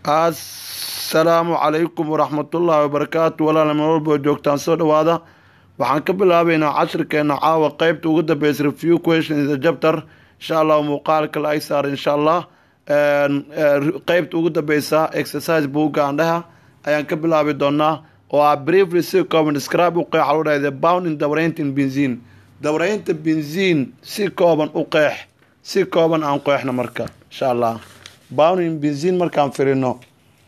assalaamu calaykum waraxmatullaahi wabarakaatu walaal meel walba joogtaan soo dhawaada waxaan ka bilaabaynaa cashirkeena caawa qeybta ugu dambeysa review questions the chapter insha allah muuqaalka la ay saar insha allah qeybta ugu dambeysa exercise buugga andhaha ayaan ka bilaabi doonaa oo ah briefly si kooban describe u qeexa loo dhahay the bound in dabraynta in benziin dabraynta benziin si kooban u qeex si kooban aan qeexno marka insha allah bound in benziin markaan firino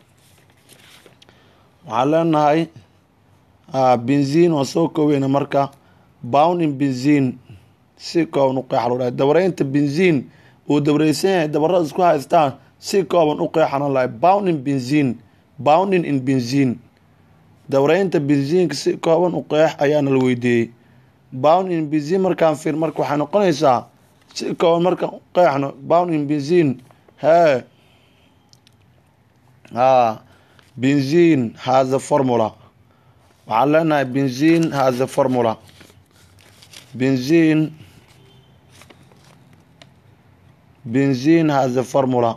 waxaan leenahay benziin waan soo koobeyna marka bound in benziin si kooban u qeexa loo dhahay dabraynta benziin uu dabreysan yahay dabarada isku haystaan si kooban u qeexana lahay bound in benziin bounding in benziin dawreynta benziinka si kooban u qeex ayaana la weydiiyey bound in benziin markaan fir marka waxay noqonaysaa si kooban markaan u qeexno bound in benziin hee ha benziin has a formula waxaan leenahay benziin has a formula benziin benziin has a formula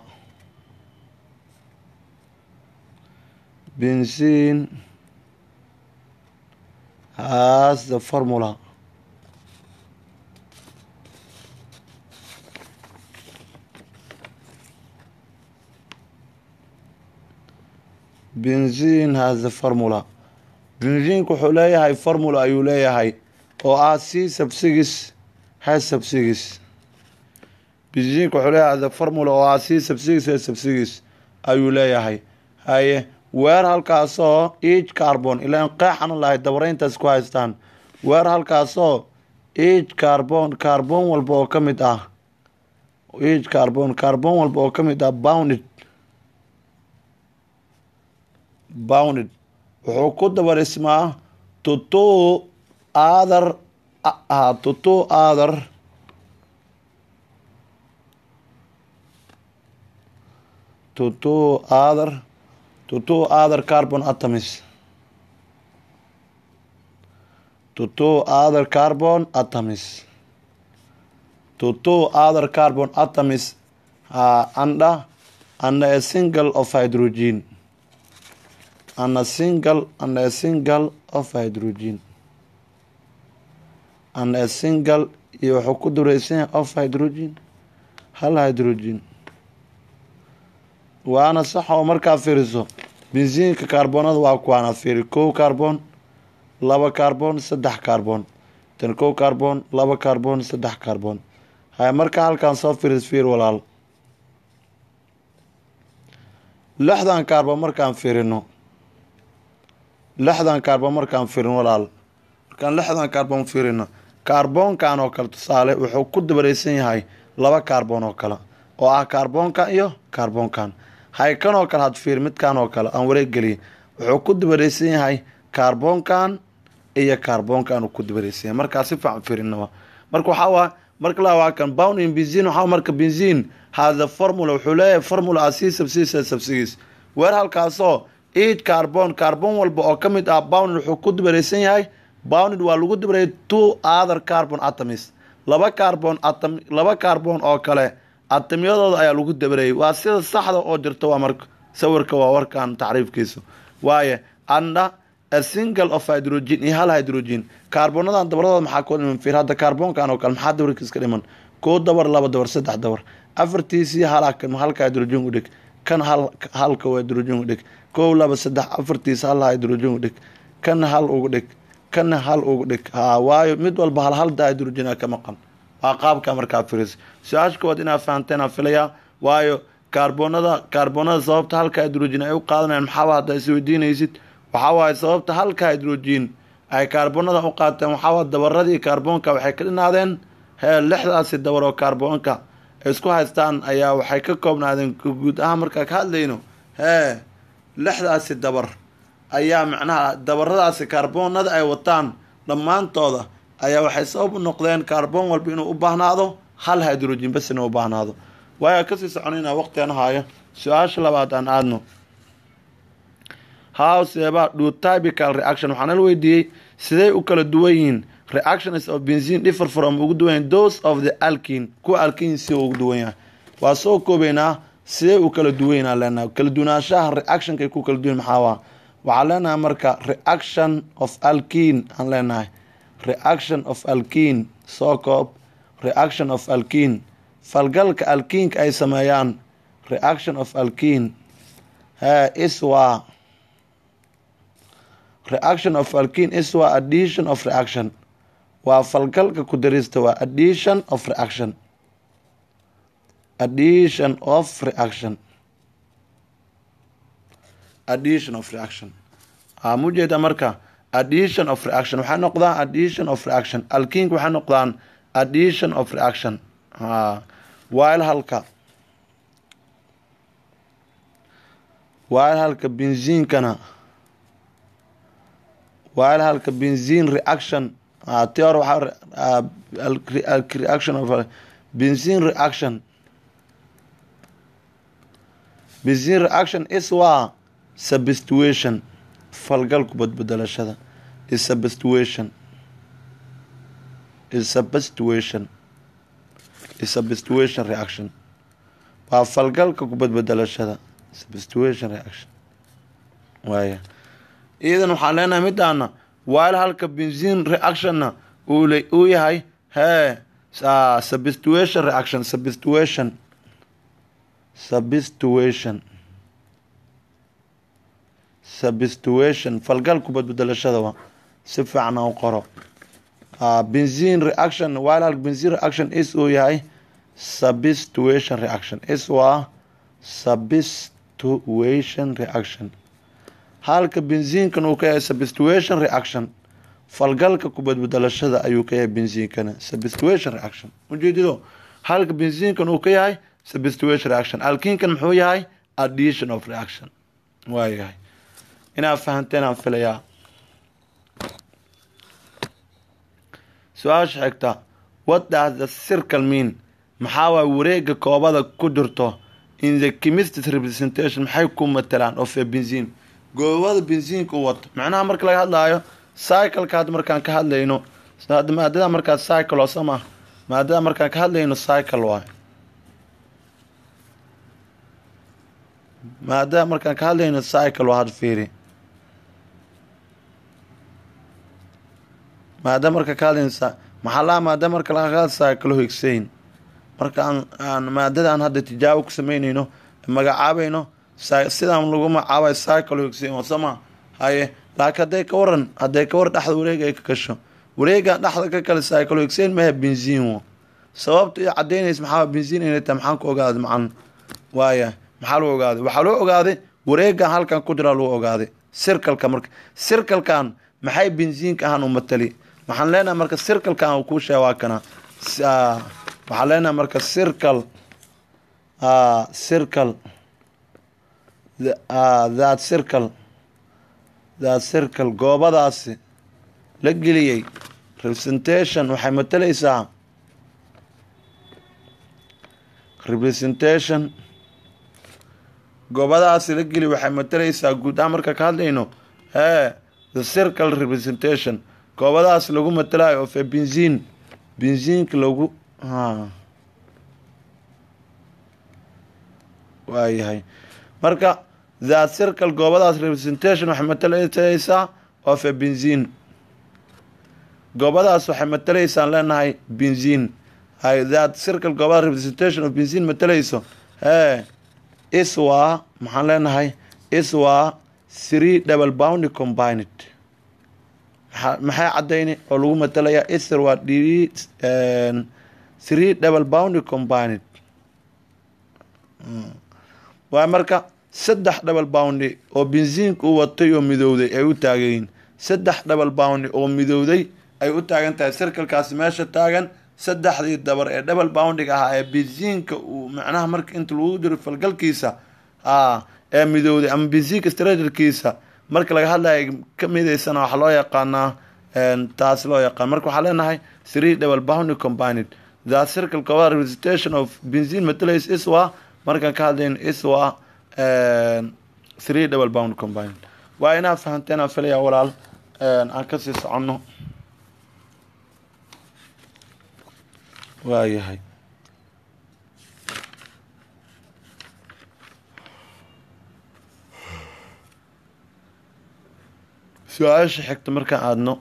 benzene has the formula benzene has the formula benziinka wuxuu leeyahay formula ayuu leeyahay oo ah c subsigis has subsigis benziinka wuxuu leeyahay the formula oo ah c subsigis has subsigis ayuu leeyahay haye weer halkaasoo each carbon ilaan qeexana lahay dabareyntaas ku haystaan weer halkaasoo each carbon carbon walba oo ka mid ah each carbon carbon walba oo ka mid ah bounded bounded wuxuu ku dabarismaa to two other to two other to two other to two other carbon atoms to two other carbon atoms to two other carbon atoms uh, under under a single of hydrogen and a single and a single of hydrogen and a single iyo wuxuu ku dureysan of hydrogen hal hydrogen waana sax oo markaa fiiriso benziinka kaarboonada waa kuwaana fiiri kow carbon laba carbon saddex carbon tan kow carbon laba carbon saddex carbon haya markaa halkaan soo fiiris fiir walaal lixdan carbon markaan fiirino lixdan carbon markaan fiirino walaal markaan lixdan carbon fiirino kaarboonkan oo kale tusaale wuxuu ku dabareysan yahay laba carbon oo kale oo ah kaarboonkan iyo kaarboonkan hay kan oo kale had fiir midkan oo kale aan wareeggeliye wuxuu ku dabareysan yahay kaarboonkan iyo kaarboonkan uu ku dabareysan yahay markaa si fiican fiirinaba marka waxaa waa marka la waa kan bound in benzin waxaa marka benzin hada formula wuxuu leeyahay formula ah c subsigis subsigis weer halkaasoo each carbon carbon walba oo ka mid ah bound wuxuu ku dabareysan yahay bounded waa lagu dabareeyay two other carbon atoms laba carbon atom laba carbon oo kale atamyadooda ayaa lagu dabareeyay waa sida saxda oo jirta waa marka sawirka waa warkan tacriifkiisa waaye anda a single of hydrogen iyo hal hydrogen kaarbonadan dabaradooda maxaa koo dhiman fiir hadda kaarboonkan oo kale maxaa dabarkiis ka dhiman koo dabar laba dabar saddex dabar afartiisii halka halka hydrogen u dhig kan hal halka hydrogen u dhig kow laba saddex afartiisa hal hydrogen u dhig kan hal ugu dhig kan hal ugu dhig ha waayo mid walba hal hal da hydrogena ka maqan waa qaabka markaa firis su-aasha kowaad inaad fahanteen aan filayaa waayo kaarboonada kaarboonada sababta halka hydrogen ay u qaadanayaan maxaaba hadda is weydiinaysid waxaa waaye sababta halka hydrogen ay kaarboonada u qaateen waxaawaa dabaradii kaarboonka waxay ka dhinaadeen hee lixdaasi dabar oo kaarboonka ay isku haystaan ayaa waxay ka koobnaadeen guud ahaan markaa ka hadlayno hee lixdaasi dabar ayaa macnaha dabaradaasi kaarboonada ay wataan dhammaantooda ayaa waxay sabab u noqdeen kaarboon walba inuu u baahnaado hal hydrogen bas inuu u baahnaado waayaa kasii soconayna waqtigan haayo su-aasha labaad aan aadno howseba dhutypical reaction waxaana la weydiiyey sidey u kala duwan yihiin reactions of benzene differ from ugu duwan yahay those of the alkin kuwa alkin si ugu duwan yahay waa soo koobeynaa sidee u kala duweynaa leenahay kala duwanaanshaha reactionkay ku kala duwan maxaa waa waxaan leenahay marka reaction of alkin aan leenahay reaction of alkin soo koob reaction of alkin falgalka alkiinka ay sameeyaan reaction of alkin he is waa reaction of alkin is waa addition of reaction waa falgalka ku darista waa addition of reaction addition of reaction addition of reaction aa mujeeda marka addition of reaction waxay noqdaan addition of reaction alkiinka waxay noqdaan addition of reaction a while halka while halka benziinkana while halka benzine reaction teor waxaa reaction of benzine reaction benzine reaction is waa substitution falgalku badbedelashada is substitution is substitution is substitution reaction waa falgalka kubadbedelashada substitution reaction waaya iidan waxaan leenahay midaana while halka benzine reactionna uu yahay hee substitution reaction substitution substitution substitution falgalku badbedelashada waa si fiican u qoro benzine reaction while halka benzine reaction is uu yahay substitution reaction is waa substitution reaction halka benziinkan uu ka yahay substitution reaction falgalka kubadbedelashada ayuu ka yahay benziinkana substitution reaction ujeedido halka benziinkan uu ka yahay substitution reaction alkiinkan muxuu yahay addition of reaction waa yahay inaad fahanteen aan filayaa su-aasha xigta what does the circle mean maxaa waay wareega koobada ku jirto in the chemistry representation maxay ku matalaan of a benzine goobada benziinka u wato macnaha marka laga hadlaayo cycleka hadda markaan ka hadlayno maadada markaa cycle oo sama maadada markaan ka hadlayno cycle waay maadada markaan ka hadlayno cycle waa had fiiri maada marka ka hadlayno maxaa laha maada marka laga hadla cycle higsayn marka aan maadada aan hadda tijaabo ku sameynayno magacaabayno sidaan lagu magacaabay cycle higsayn oo sama haye laakiin hadday ka waran hadday ka waran dhexda wareega ay ka gasho wareegan dhexda ka kale cycle higsayn maha benziin wo sababta iyo cadaynaysa maxaa benziin inay tahay maxaan ku ogaaday macan waaya maxaa lagu ogaaday waxaa loo ogaaday wareegan halkan ku jiraa lagu ogaaday sirkalka marka sirkalkan maxay benziinka ahaan u matali waxaan leenahay marka sirkalkan uu kuu sheega waa kana waxaan leenahay marka circle circle that circle that circle goobadaasi la geliyey representation waxay matalaysaa representation goobadaasi la geliy waxay matalaysaa guud ahaan marka ka hadlayno hee the circle representation goobadaas lagu matalayo of a benzine benziinka lagu waayahay marka that circle goobadaas representation waxay matalaysaa of a benzine goobadaas waxay matalaysaan leenahay benzine hay that circle goobadaas representation of benzine matalayso hee is waa maxaan leenahay is waa three double bound combined maxay cadayni oo lagu matalayaa isr waa d three double bound combined waa marka saddex double bound oo benziinka u watay oo midowday ay u taagayiin saddex double bound oo midowday ay u taagan tahay circlekaasi meesha taagan saddexdii dabar ee double boundiga ahaa ee benziinka uu macnaha marka inta lagu diro falgalkiisa ee midowday ama benziinka straterkiisa marka laga hadlaya ka midaysana waxaa loo yaqaanaa taas loo yaqaan marka waxaa leenahay three double bound combined the circle cover representation of benzine metalays is waa markaan ka hadlayn is waa three double bound combined waa inaa fahanteen aan filaya walaal aan kasii soconno waayahay su-aasha xigta markaan aadno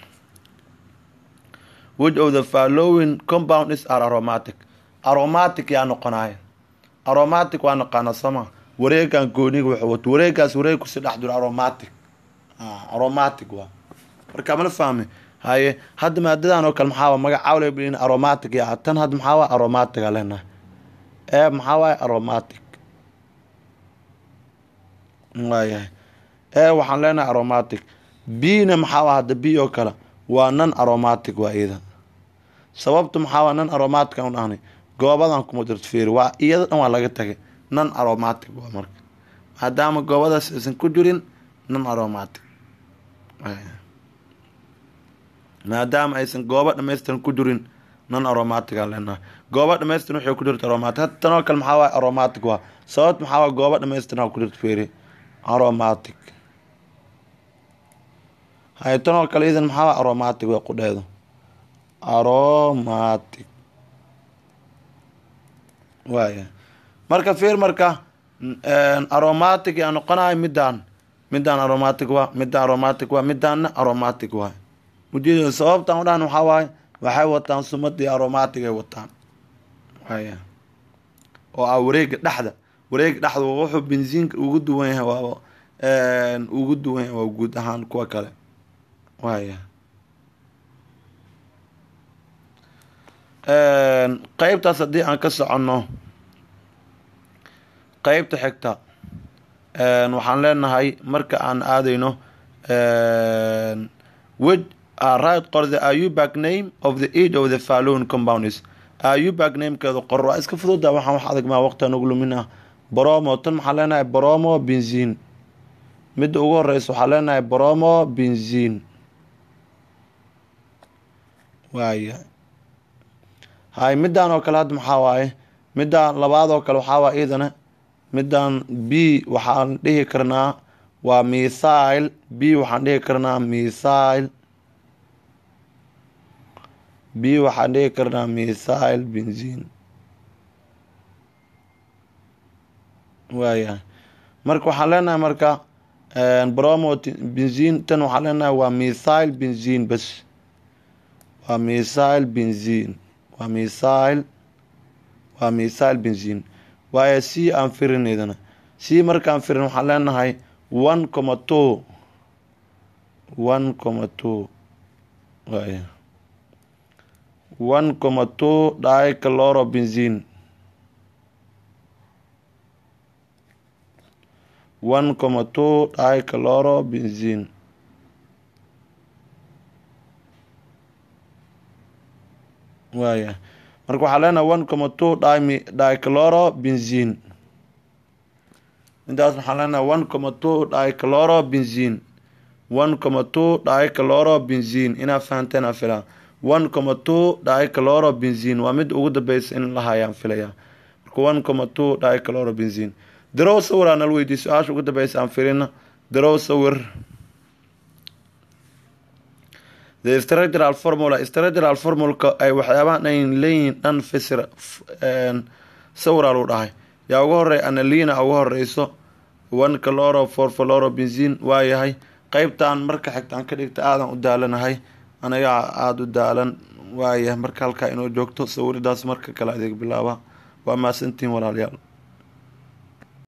which of the following compound is are aromatic aromatic yaa noqonaya aromatic waa naqaana sama wareegan gooniga wuxuu wato wareegaas wareeg kusi dhex jiro aromatic aromatic waa marka mala fahmi haye hadda maadadan oo kale maxaa magacawle blin aromatic yaa tan hadda maxaa waa aromatic aa leenahay ee maxaa waaye aromatic waayahay ee waxaan leenahay aromatic b-na maxaa waa hadda b oo kale waa nan aromatic waa iyada sababta maxaa waa nan aromatic aan dhahnay goobadan kuma jirto fiiri waa iyada dhan waa laga tagay nan aromatic waa marka maadaama goobadaas aysan ku jirin nan aromatic maadaama aysan goobo dhamaystiran ku jirin nan aromatic aan leenahay goobo dhamaystiran waxay ku jirta aromatic hadda tan oo kale maxaa waay aromatic waa sababt maxaa waa goobo dhamaystiran ku jirta fiiri aromatic hay tan oo kale idan maxaa waa aromatic waa qudheedo aromatic waaya marka fiir marka aromatic yaa noqonayo midaan midaan aromatic waa midaan aromatic waa midaanna aromatic waa mujeeda sababtaan u dhahan waxaa waaye waxay wataan sumadii aromatic ay wataan waaya oo ah wareega dhexda wareega dhexda wuxuu bensiinka ugu duwan yahay waa ugu duwan yahay waa guud ahaan kuwa kale waaya qeybtaas haddii aan ka soconno qeybta xigta waxaan leenahay marka aan aadayno which are right qor the ayubak name of the age of the falloon compounds ayubak namekeedu qor waa iska fududa waxaan wax adag maa waqti anugu lumin ah bromo tan waxaan leenahay bromo benzin midda ugu horeysa waxaan leenahay bromo benzin waaya hay midaan oo kale hadda maxaa waaye midaan labaad oo kale waxaa waay iyadana midaan b waxaan dhihi karnaa waa mithile b waxaan dhihi karnaa mithile b waxaan dhihi karnaa mithile benzin waayahay marka waxaan leenahay marka bromo benzin tan waxaan leenahay waa mithile benzin bas waa mithile benzin waa mithile waa mithile benzin waayo c aan firin idana c markaan firin waxaan leenahay one comma two one comma two waaya one comma two dicaloro benzin one comma two dicaloro benzin waaya marka waxaa leenahay one comma two dimi dicaloro benzin intaas waxaan leenahay one comma two dicaloro benzin one comma two dicaloro benzin inaad fahanteen aan filaa one comma two dicaloro benzin waa mid ugu dambeysa in la hayaan filaya marka one comma two dicaloro benzin darow sawir aan nala weydiiy su-aasha ugu dambeysa aan filina darow sawir the structural formula structural formulka ay waxyaabahan ayn leeyihiin dhan fisir sawira lu dhahay yaa uga horey analina uga horeyso one caloro for faloro benzin waayahay qeybtan marka xigtaan ka dhigta aadan u daalanahay anagaa aada u daalan waayahay marka halkaa inoo joogto sawiridaas marka kale adeeg bilaaba waa maasantiin walaalayaal